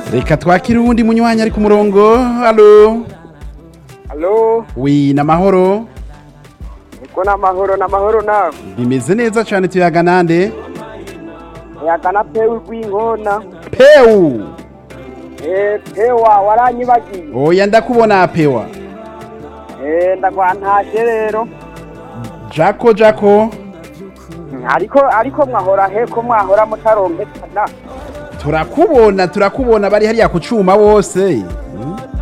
reka twakire uwundi munywanyi ari ku murongo halo Halo, wi namahoro niko n'amahoro n'amahoro nawe. bimeze neza cyane tuyaga nande Yagana pewe rw'inkona. pewu Eh, pewa waranyibagiye. oya ndakubona pewa Eh, ndagwantashe rero. jako jako Ariko ariko mwahora he ko mwahora mutaronkekana. turakubona turakubona bari hariya ku cuma bose